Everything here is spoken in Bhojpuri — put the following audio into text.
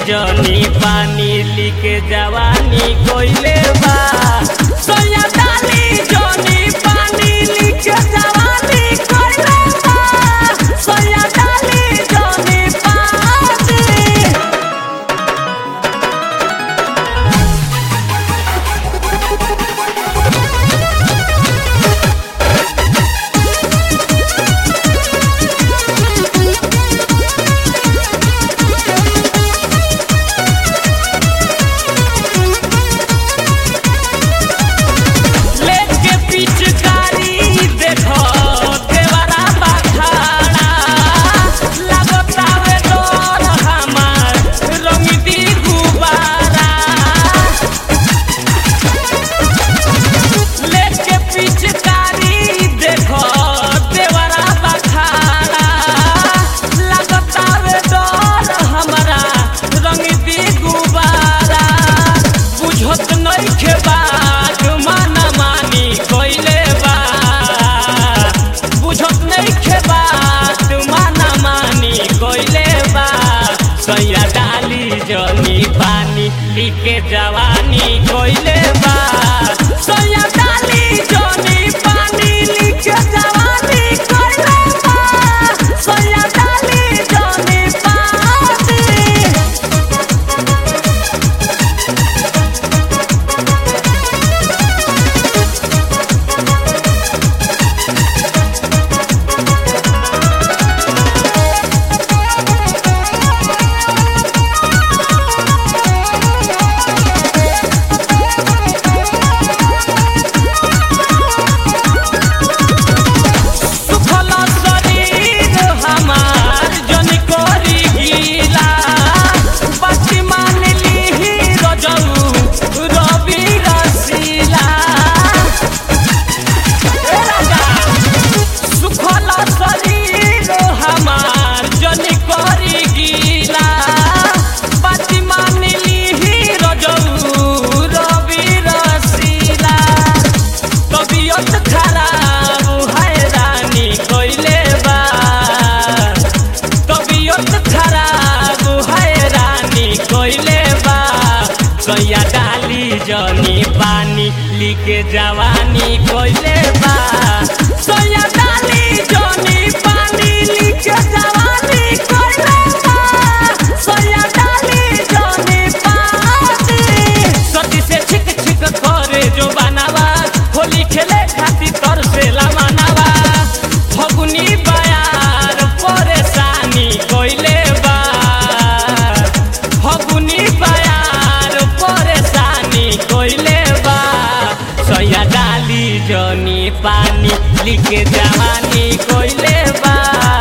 जनी पानी लिके जवानी कोइले बा सोया डाली जनी पानी लिके जवानी कोइले बा सोया डाली जनी पानी लेके पिचकारी देखो देवरा बखाड़ा लगतावे डोर हमार रंगदी गुबारा लेके पिचकारी देखो देवरा बखाड़ा लगतावे डोर हमारा रंगदी गुबारा बुझत नइखे बात माना मानी कइले बा बुझत नइखे बात माना मानी कइले बा सैया डाली जनी पानी लिके जवानी कइले बा सैया डाली जनी पानी लिके जवानी कइले बा सैया डाली जनी पानी सुखल शरीर हमार जन करी गीला बाती मान लीही रजऊ रवि रसीला ए राजा सुखल शरीर हमार जन करी गीला बाती मान लीही रजऊ रवि रसीला तबियत खराब हैरानी कइले बा तबियत खराब हैरानी कइले बा सैया डाली जनी पानी लिके जवानी कइले बा सैया डाली जनी पानी लिके जवानी कइले बा सैया डाली जनी पानी सती से छिक छिक करे जो बनावा होली खेले खातिर तर से लामानावा फगुनी बयार परेशानी कइले बा फगुनी बयार परेशानी कइले बा सैया डाली जनी पानी लिखे जवानी कइले बा